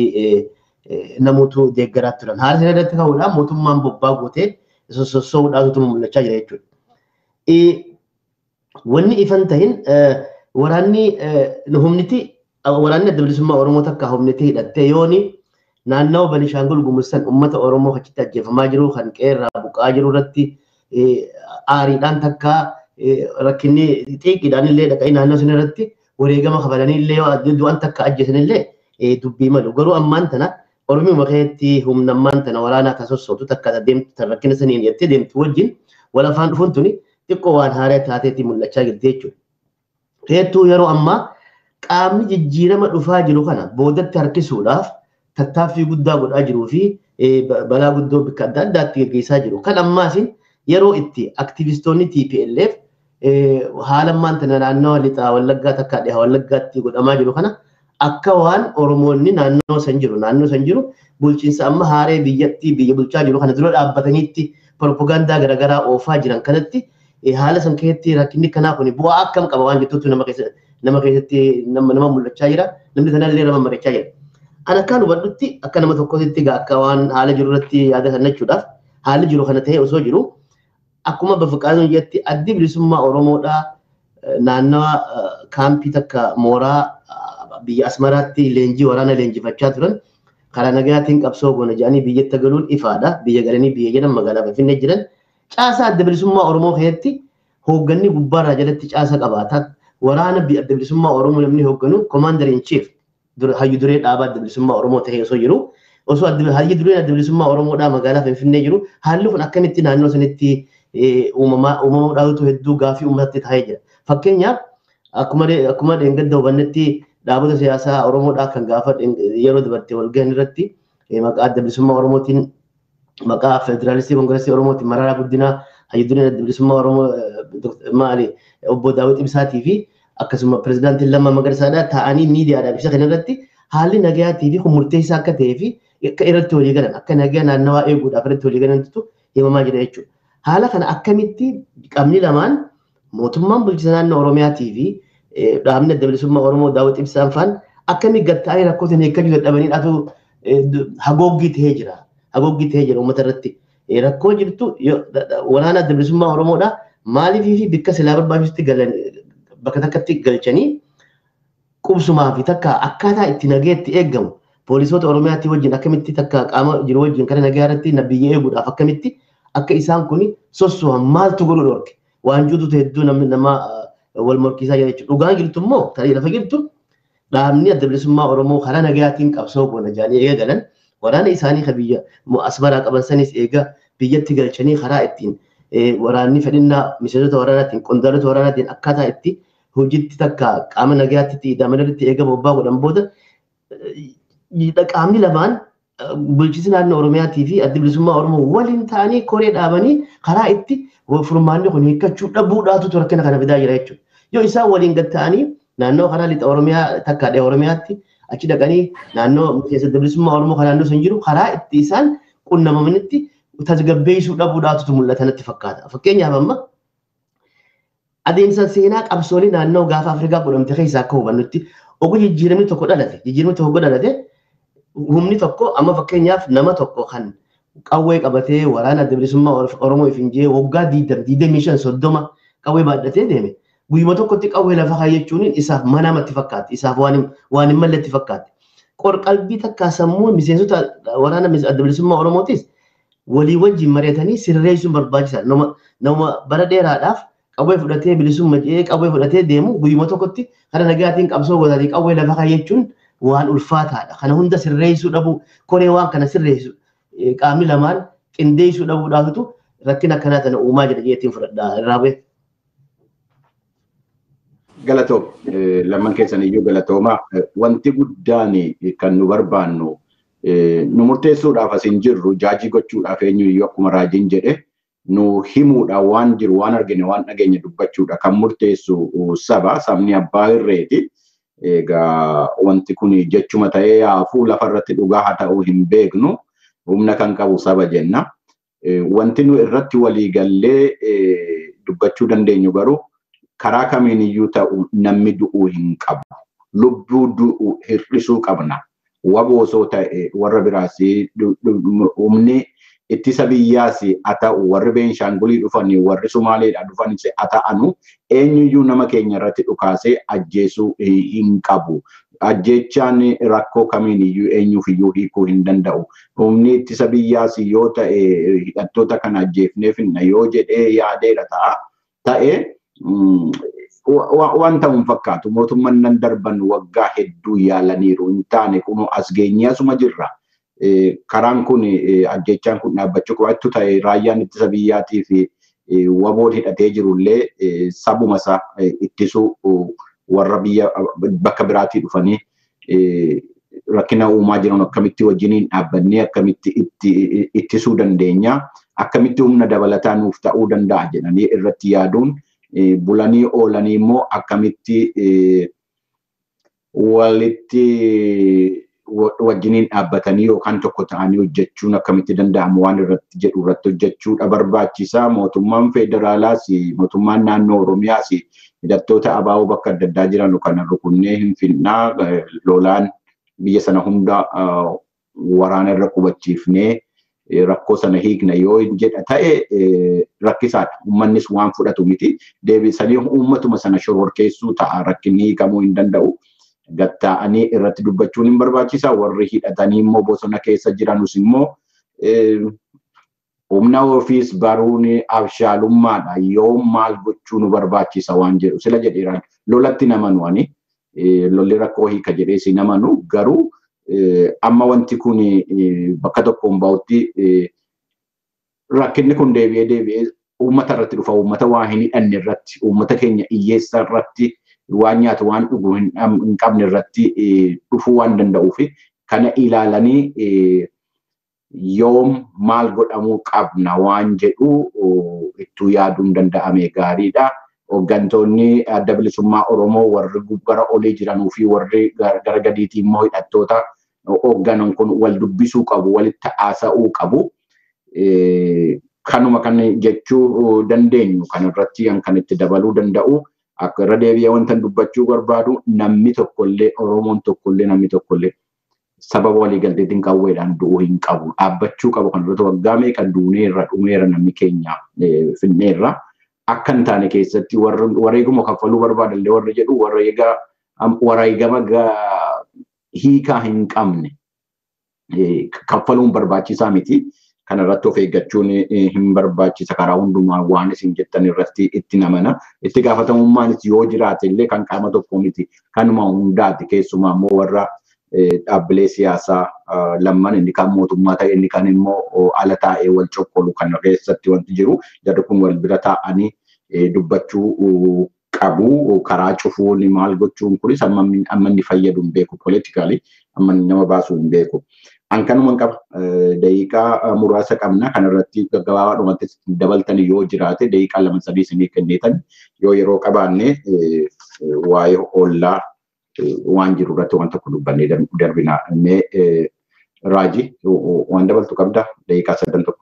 namoota deeggaraa turan. Haala sana irratti ka'uudhaan mootummaan bobbaa gootee sossoo'uudhaatu mul'achaa jira jechuudha. Wanni ifan ta'in waraanni humniti waraanni adda bilisummaa Oromoo takka humniti hidhattee yooni naannawaa Banishaangul Gumursan uummata Oromoo achitti ajjeefamaa jiru kan qeerraa buqaa jiru irratti aariidhaan takka rakkinni xiiqiidhaan illee dhaqanii naannoo sana irratti wareegama kabalanii illee du'an takka ajjeesan illee dubbii malu. Garuu ammaan tana Oromiyaa keessatti humna ammaan tana waraanaa kan sossootu takka deemtu rakkina saniin jettee deemtu wajjin wal afaan dhufuun tuni xiqqoo waan haaraa taateetti mul'achaa jirti jechuudha. Hedduu yeroo ammaa qaamni jijjiirama dhufaa jiru kana boodatti harkisuudhaaf tattaaffii guddaa godhaa jiruu fi balaa guddoo bakka adda addaatti gaggeessaa jiru. Kan ammaas yeroo itti aktivistoonni TPLF haala ammaan tana naannoo lixaa wallaggaa takka dhihaa wallaggaatti godhamaa jiru kana akka waan Oromoonni naannoo san jiru naannoo san jiru bulchiinsa amma haaree biyyattii biyya bulchaa jiru kana dura dhaabbataniitti propagaandaa garaagaraa oofaa jiran kanatti haala san keessatti rakkinni kanaa kun bu'aa akkam qaba waan jettuutu nama keessatti nama keessatti nama mul'achaa jira namni sanallee nama mari'achaa jira. An akkaan hubadhutti akka nama tokkotti akka waan haala jiru irratti yaada kennachuudhaaf haalli jiru kana ta'e osoo jiru akkuma bafuqaasuun jetti addi bilisummaa Oromoodhaa naannawa kaampii takka mooraa biyya Asmaraatti leenjii waraana leenjifachaa turan karaa nagayaatiin qabsoo goona jedhanii biyyatti galuun ifaadha. Biyya galanii biyya jedhan magaalaa Finfinnee jiran caasaa adda bilisummaa Oromoo keessatti hoogganni gubbaarraa jalatti caasa qabaata. Waraana adda bilisummaa Oromoo namni hoogganu komaander in chief hayyu duree dhaabaa adda bilisummaa Oromoo ta'ee osoo jiru osoo hayyu dureen adda bilisummaa Oromoodhaa magaalaa Finfinnee jiru haalli kun akkamitti naannoo sanitti uumamuudhaatu hedduu gaafii uummatatti taa'ee jira. Fakkeenyaaf akkuma dheengadda hubannetti dhaabota siyaasaa Oromoodhaa kan gaafa yeroo dabarte walgahan irratti maqaa adda bilisummaa Oromootiin maqaa federaalistii koongireesii Oromootiin Mararaa Guddinaa hayyudureen adda bilisummaa Oromoo maali obbo Daawit Ibsaatii fi akkasuma pirezidaantiin Lammaa Magarsaadhaa taa'anii miidiyaadhaaf ibsa kanarratti haalli nagayaatii fi murteessaa akka ta'ee fi akka irratti walii galan akka nagaa naannawaa eeguudhaaf irratti walii galantu himamaa jira jechuudha. Haala kana akkamitti qabni lamaan mootummaan bulchiinsa naannoo Oromiyaatii fi dhaabni adda bilisummaa Oromoo Daawit Ibsaan faan akkamitti gatta'anii rakkoo sana hiikkachuu dadhabanii hagooggii ta'ee jira. Hagooggii ta'ee jira uummata irratti. Rakkoo jirtu waraana adda bilisummaa Oromoodha. Maaliifii fi bakka silaa barbaachisutti galan bakka takkatti galchanii qubsumaa fi takka akkaataa itti nageetti eegamu poolisoota Oromiyaatti wajjin akkamitti takka qaama jiru wajjin kana nagaa irratti biyya eeguudhaaf akkamitti akka isaan kun sosso'an maaltu godhu dhorke waan juututu hedduu namni nama wal morkiisaa jira jechuudha. Dhugaan jirtu immoo tarii lafa jirtu dhaabni adda bilisummaa Oromoo karaa nagayaatiin qabsoo goona jedhanii eegalan waraana isaanii kan biyya asmaraa qaban sanis eega biyyatti galchanii karaa ittiin waraanni fedhinnaa miseensota waraanaatiin qondaalota waraanaatiin akkaataa itti hojiitti takka qaama nagayaatti damalirratti eegama obbaa godhan booda qaamni lamaan bulchiinsi naannoo Oromiyaatii fi adda bilisummaa Oromoo waliin ta'anii koree dhaabanii karaa itti furmaanni kun hiikkachuu dhabuudhaatu rakkina kana fidaa jira jechuudha. Yoo isaan waliin gad ta'anii naannoo karaa lixa Oromiyaa takka dhee Oromiyaatti achi dhaqanii naannoo miseensa adda bilisummaa Oromoo kan naannoo sun jiru karaa itti isaan qunnamamanitti tasgabbeessuu dhabuudhaatu mul'ata natti fakkaata. Fakkeenyaaf amma adeemsa seenaa qabsoolii naannoo gaafa Afrikaa godhamte keessaa akka hubannutti oguu jijjiiramni tokko dhalate jijjiiramni tokko dhalate humni tokko amma fakkeenyaaf nama tokko kan qawwee qabatee waraana adda bilisummaa Oromoo ifinjee waggaa diidam diidamii shan soddoma qawwee baadhatee deeme. Guyyuma tokkotti qawwee lafa kaayyachuun isaaf manamatti fakkaatti isaaf waan hin malletti fakkaatti. Qorqalbii takkaa sammuu miseensota waraana adda bilisummaa Oromootis walii wajjin mari'atanii sirreessuun barbaachisaadha. Nama bara dheeraadhaaf qawwee fudhatee bilisummaa jedhee qawwee fudhatee deemu guyyuma tokkotti kana nagaatiin qabsoo godhatee qawwee lafa kaayyachuun waan ulfaataadha. Kana hunda sirreessuu dhabu koree waan kana sirreessu qaamni lamaan qindeessuu dhabuudhaaftu rakkina akkanaa kana uumaa jira jeetiin fudhadha irraa bu'e. Galatoom lamman keessan iyyuu galatooma wanti guddaan kan nu barbaannu nu murteessuudhaaf as hin jirru jaajii gochuudhaaf eenyu iyyuu akkuma raajiin jedhe nu himuudha waan jiru waan argine waan dhageenya dubbachuudha kan murteessu saba sabni abbaa irreeti. Egaa wanti kun jechuma ta'ee haafuu lafarratti dhugaa haa ta'uu hin beeknu humna kan qabu saba jenna. Wanti nu irratti walii gallee dubbachuu dandeenyu garuu karaa kamiin iyyuu ta'u namni du'uu hin qabu. Lubbuu du'u hir'isuu qabna. Waboosoo ta'e warra biraas humni ittisa biyyaas haa ta'u warri Beenshaangulii dhufanii warri Sumaaleedhaa dhufanis haa ta'anu eenyuyyuu nama keenya irratti dhukaasee ajjeesuu hin qabu. Ajjechaan rakkoo kamiin iyyuu eenyuuf iyyuu hiikuu hin danda'u. Humni ittisa biyyaas yoo ta'e hidhattoota kana ajjeefneef yoo jedhee yaadeera ta'a. Ta'ee waan ta'u hin fakkaatu mootummaan nan darban waggaa hedduu yaalaniiru hin taane kun as geenyee asuma jirra. Karaan kun ajjechaan kun dhaabbachuu qabaattu ta'e raayyaan ittisa biyyaatii fi waboon hidhatee jirullee sabuma isaa ittisuu warra biyya bakka biraatii dhufanii rakkina uumaa jiran akkamitti wajjiniin dhaabbannee akkamitti ittisuu dandeenya akkamitti humna dabalataa nuuf ta'uu danda'a jedhanii irratti yaaduun bulanii oolanii immoo akkamitti walitti wajjiniin dhaabbatanii yookaan tokko ta'anii hojjechuun akkamitti danda'amu waan irratti jedhu irratti hojjechuudha barbaachisaa. Mootummaan federaalaas mootummaan naannoo Oromiyaas hidhattoota abaaboo bakka adda addaa jiran kana rukunnee hin finnaa lolaan biyya sana hunda waraana irra qubachiifnee rakkoo sana hiikna yoo jedha ta'e rakkisaadha. Uummannis waan fudhatu miti. Deebisanii uummatuma sana shororkeessuu ta'a rakkinni hiikamuu hin danda'u. gatta'anii irratti dubbachuun hin barbaachisa. Warri hidhatanii immoo bosona keessa jiranus immoo humna ofiis baruun abshaalummaadha. Yoo maal gochuu nu barbaachisa waan jedhu sila jedheeraan lolatti namanu ani lolli rakkoo hiika jedhee si namanu garuu amma wanti kun bakka tokkoon bahutti rakkinni kun deebi'ee deebi'ee uummata irratti dhufa uummata waa hin hidhanne irratti uummata keenya hiyyeessa irratti waan nyaatu waan dhugu hin qabne irratti dhufuu waan danda'uuf kana ilaalanii yoom maal godhamuu qabna waan jedhu ittuu yaaduun danda'ame gaariidha. Hooggantoonni adda bilisummaa Oromoo warri gara olii jiranuu fi warri gara gadiitii immoo hidhattoota hoogganan kun wal dubbisuu qabu, walitti haasa'uu qabu. Kanuma kan jechuu dandeenyu kan irratti kan itti dabaluu danda'u akka irra deebi'ee wanta dubbachuu barbaadu namni tokkollee Oromoon tokkollee namni tokkollee sababa waliigalteetiin qawweedhaan du'uu hin qabu. Dhaabbachuu qabu kan irratti waggaa meeqa duuneerra dhumeera namni keenya finneerra. Akka hin taane keessatti wareeguma kaffaluu barbaadan warri jedhu wareegama hiikaa hin qabne kaffaluun barbaachisaa miti. Kana irratti of eeggachuun hin barbaachisa karaa hundumaa waan isin jettan irratti itti namana. Itti gaafatamummaan yoo jiraate illee kan qaama tokkoo miti. Kanuma hundaati keessumaa immoo warra dhaabbilee siyaasaa lamman inni kan mootummaa ta'e inni kan immoo ala taa'ee wal coqqolu kan keessatti wanti jiru jarri kun wal bira taa'anii dubbachuu qabu karaa cufuun maal gochuun kunis amma inni fayyadu hin beeku politikaalii amma nama baasuu hin beeku. An kanuma qaba daqiiqaa muraasa qabna kanarratti gaggabaabadhumatti dabaltan yoo jiraate daqiiqaa lama sadii isinii kennitan yoo yeroo qabaanne waa'ee ollaa waan jiru irratti waan tokko dubbannee darbina. Mee Raaji waan dabaltu qabda daqiiqaa sadan tokko.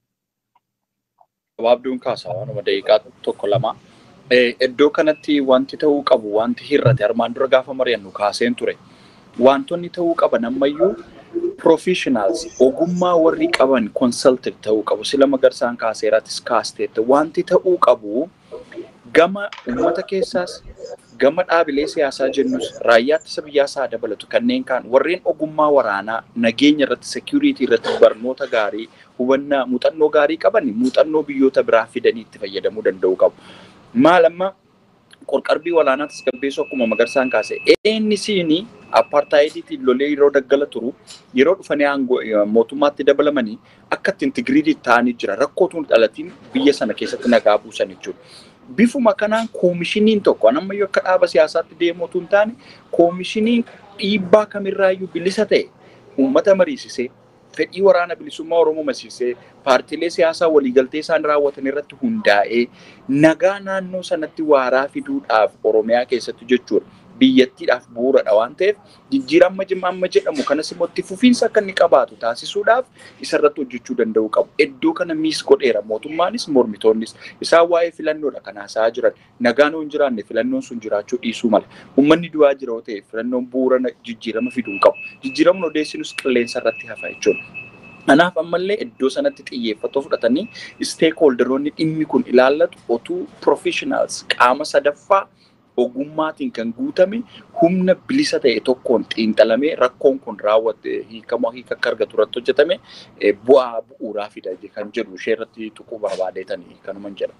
Gabaabduun kaasaa waanuma daqiiqaa tokko lama. Iddoo kanatti wanti ta'uu qabu wanti hir'ate armaan dura gaafa mari'annu kaaseen ture. Wantoonni ta'uu qaban ammayyuu professionals ogummaa warri qaban consulted ta'uu qabu. Sila magarsaan kaaseeratis kaasteetta. Wanti ta'uu qabu gama uummata keessaas gama dhaabilee siyaasaa jennus raayyaa ittisa biyyaasaa dabalatu kanneen kaan warreen ogummaa waraanaa nageenya irratti security irratti barnoota gaarii hubannaa muuxannoo gaarii qaban muuxannoo biyyoota biraa fidanii itti fayyadamuu danda'u qabu. Maal amma qorqarbii walaanaa tasgabbeessuu akkuma magarsaan kaase ENC'n apartheidiitiin lolee yeroo daggala turu yeroo dhufanii aangoo mootummaatti dabalamanii akka itti intigiriitii ta'anii jira rakkootuun dhalatiin biyya sana keessatti nagaa buusan jechuudha. Bifuma kanaan koomishiniin tokko ammayyuu akka dhaaba siyaasaatti deemuutu hin taane koomishiniin dhiibbaa kamirraayyuu bilisa ta'e uummata mariisisee fedhii waraana bilisummaa Oromoo mariisisee paartiilee siyaasaa waliigaltee isaan raawwatan irratti hundaa'ee nagaa naannoo sanatti waaraa fiduudhaaf Oromiyaa keessatti jechuudha. biyyattiidhaaf bu'uuradha waan ta'eef jijjiirama amma jedhamu kanas immoo itti fufiinsa akka inni qabaatu taasisuudhaaf isarratti hojjechuu danda'u qabu. Iddoo kana miis godheera mootummaanis mormitoonnis isaan waa'ee filannoodha kan haasa'aa jiran nagaan yoo hin jiraanne filannoon sun jiraachuu dhiisuu mala. Uummanni du'aa jira yoo ta'e filannoon bu'uura jijjiirama fiduu hin qabu. Jijjiiramni odeessinus qilleensa irratti hafa jechuudha. Kanaaf ammallee iddoo sanatti xiyyeeffatoo fudhatanii stakeholderoonni dhimmi kun ilaallatu otuu professionals qaama sadaffaa ogummaatiin kan guutame humna bilisa ta'e tokkoon xiinxalamee rakkoon kun raawwate hiikamaa hiika akka argatu irratti hojjetame bu'aa bu'uuraa fida kan jedhu ishee irratti tuquu barbaadeetanii kanuman jedha.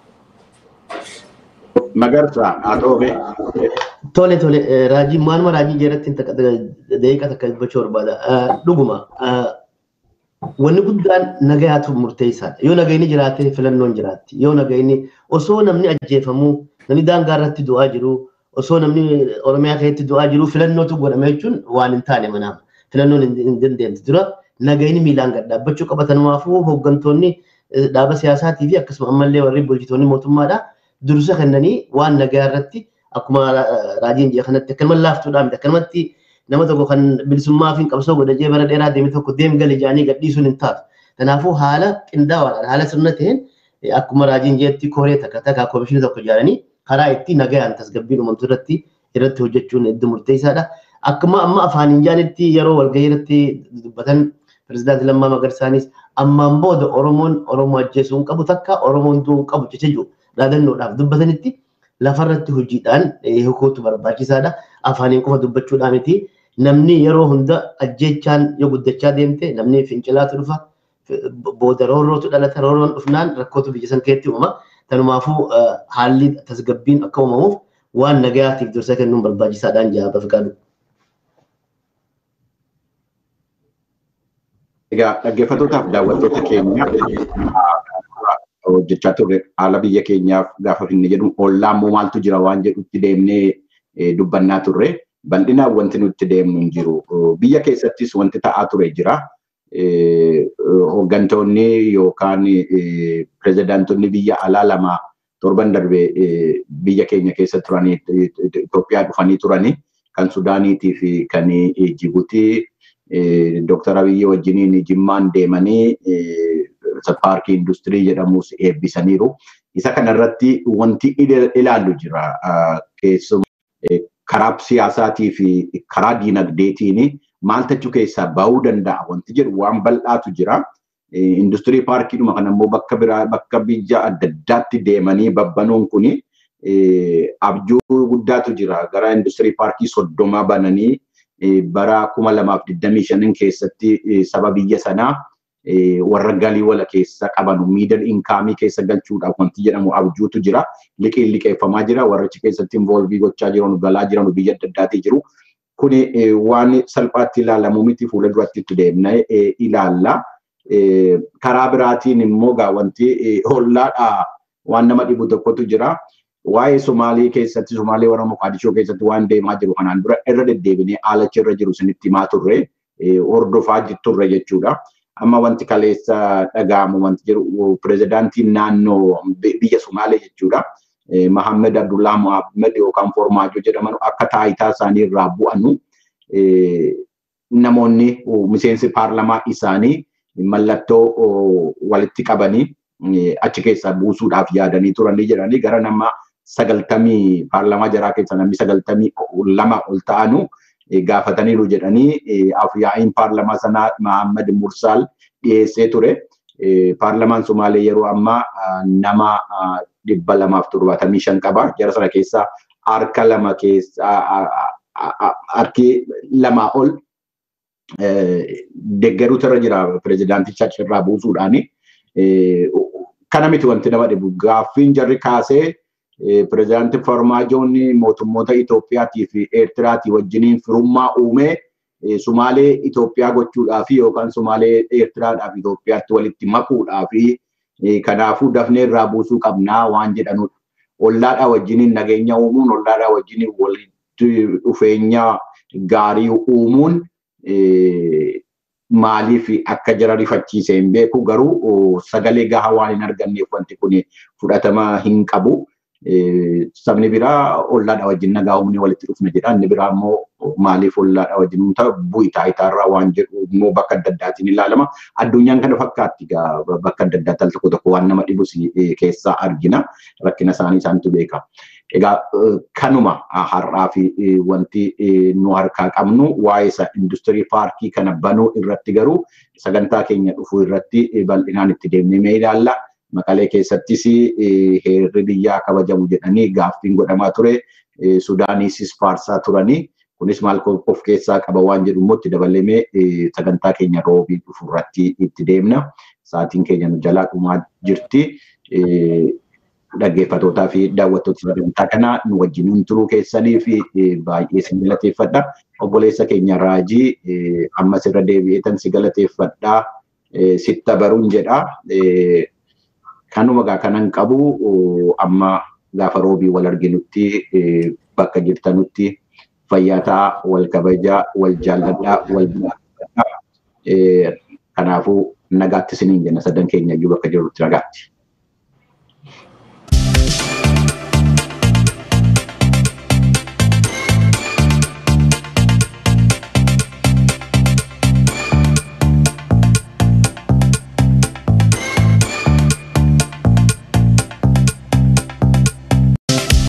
Magarsaa haa ta'uufe. Tole tole raajii maaluma raajii jeeratti daqiiqa takka dubbachuu barbaada. Dhuguma wanni guddaan nagayaatu murteessaadha. Yoo nagayni jiraate filannoon jiraatti. Yoo nagayni osoo namni ajjeefamuu namni daangaa irratti du'aa jiru osoo namni oromiyaa keessatti du'aa jiru filannootu godhame jechuun waan hin taane manaaf filannoon hin dandeemtu dura nagayni miilaan gad dhaabbachuu qabatanumaafuu hooggantoonni dhaaba siyaasaatii fi akkasuma ammallee warri bulchitoonni mootummaadha dursa kennanii waan nagaa irratti akkuma raajiin jee kanatti akkanuma laaftuudhaan miti akkanumatti nama tokko kan bilisummaa fi qabsoo godhajee bara dheeraa deeme tokko deem gali jaanii gadhiisuun hin taatu. Kanaafuu haala qindaa'aadhaan haala sirna ta'een akkuma raajiin jeetti koree takka takka koomishinii tokko ijaaranii karaa itti nagayaan tasgabbiin uumamtu irratti irratti hojjechuun hedduu murteessaadha. Akkuma amma afaan hinjaanitti yeroo walgahii irratti dubbatan pirezidaantii Lammaa Magarsaanis ammaan booda Oromoon Oromoo ajjeesuu hin qabu takka Oromoon du'uu hin qabu jecha jiru dhaadannoodhaaf dubbatanitti lafarratti hojiidhaan hiikuutu barbaachisaadha. afaaniin qofa dubbachuudhaa miti. Namni yeroo hunda ajjeechaan yoo guddachaa deemte namni fincilaatu dhufa. Booda roorrootu dhalata roorroon dhufnaan rakkootu biyya san keessatti uuma. Tanumaafuu haalli tasgabbiin akka uumamuuf waan nagayaatiif dursa kennuun barbaachisaadhaan jaa bafiqaadhu. Egaa dhaggeeffattootaaf daawwattoota keenya hojjechaa turre haala biyya keenyaaf gaafa finne jedhu ollaan immoo maaltu jira waan jedhutti deemnee dubbannaa turre bal'inaan wanti nutti deemnu hin jiru. Biyya keessattis wanti ta'aa ture jira. Hooggantoonni yookaan pirezidaantonni biyya alaa lama torban darbe biyya keenya keessa turanii Itoophiyaa dhufanii turanii kan Sudaaniitii fi kan Jibuutii Dooktar Abiyyi wajjiniin Jimmaan deemanii paarkii industirii jedhamus eebbisaniiru. Isa kanarratti wanti ilaallu jira. Keessumaa karaa siyaasaatii fi karaa diinagdeetiin maal tachuu keessaa bahuu danda'a wanti jedhu waan bal'aatu jira. Industirii paarkiidhuma kana immoo bakka biraa bakka biyya adda addaatti deemanii babbanuun kuni abjuu guddaatu jira. Gara industirii paarkii soddomaa bananii bara kuma lamaaf digdamii shanin keessatti saba biyya sanaa warra galii wala keessa qaban miidal inkaamii keessa galchuudhaaf wanti jedhamu abjuutu jira. Liqiin liqeeffamaa jira. Warrichi keessatti involvii gochaa jiran galaa jiran biyya adda addaatii jiru. Kuni waan salphaatti ilaalamu miti fuula duratti itti deemnee ilaalla. Karaa biraatiin immoo gaa wanti hollaadhaa waan nama dhibu tokkotu jira. Waa'ee Somaalii keessatti Somaalii warra Moqaadishoo keessatti waan deemaa jiru kanaan dura irra deddeebinee haalachi irra jiru isinitti himaa turre hordofaa turre jechuudha. Amma wanti kaleessa dhaga'amu wanti jiru pirezidaantiin naannoo biyya Somaalee jechuudha. Mahammed Abdullah Mohammed yookaan Formaajo jedhaman akka taayitaa isaanii irraa bu'anu namoonni miseensi paarlamaa isaanii mallattoo walitti qabanii achi keessaa buusuudhaaf yaadanii turanii jedhanii gara nama sagaltamii paarlamaa jaraa keessa namni sagaltamii lama ol ta'anu gaafataniiru jedhanii afyaa'iin paarlamaa sanaa Mahammad Mursaal dhiyeessee ture. Paarlamaan Somaalee yeroo ammaa nama dhibba lamaaf torbaatamii shan qaba. Jara sana keessaa harka lama keessa harki lamaa ol deeggaruutu irra jira pirezidaanticha achirraa buusuudhaani. Kana miti wanti nama dhibu gaaffiin jarri kaasee pirezidaantii Farmaajoon mootummoota Itoophiyaatii fi Eertiraatii wajjiniin firummaa uumee Sumaalee Itoophiyaa gochuudhaaf yookaan Sumaalee Eertiraadhaaf Itoophiyaatti walitti makuudhaaf kanaafuu dafnee irraa buusuu qabnaa waan jedhanudha. Ollaadhaa wajjiniin nageenya uumuun, ollaadhaa wajjiniin walitti dhufeenya gaarii uumuun maaliif akka jara rifachiise hin beeku garuu sagalee gahaa waan hin arganneef wanti kun fudhatama hin qabu. sabni biraa ollaadha wajjin nagaa uumnee walitti dhufna jedha. Inni biraa immoo maaliif ollaadha wajjin uumta bu'i taayitaarraa waan jedhu immoo bakka adda addaatiin ilaalama. Addunyaan kana fakkaatti bakka adda addaatti al tokko tokko waan nama dhibus keessaa argina. Rakkina isaanii isaanitu beeka. Egaa kanuma har'aa fi wanti nu harkaa qabnu waa'ee isa industirii paarkii kana banuu irratti garuu sagantaa keenya dhufuu irratti bal'inaan itti deemnee mee ilaalla. Maqalee keessattis heerri biyyaa kabajamu jedhanii gaaffiin godhamaa ture. Sudaaniisis faarsaa turanii. Kunis maal of keessaa qaba waan jedhu immoo itti dabalamee sagantaa keenya roobii dhufu irratti itti deemna. Sa'aatiin keenya nu jalaa dhumaa jirti. Dhaggeeffatootaa fi daawwattoota sagantaa kanaa nu wajjin turuu keessanii fi baay'ee si galateeffadha. Obboleessa keenya Raajii ammas irra deebi'eetan si galateeffadha. Sitta baruun jedha. kanuma gaa kanan qabu amma gaafa roobii wal arginutti bakka jirtanutti fayyaa ta'aa wal kabajaa wal jaalladhaa wal jaalladhaa kanaafuu nagaatti isiniin jenna sadan keenya iyyuu bakka jirrutti nagaatti.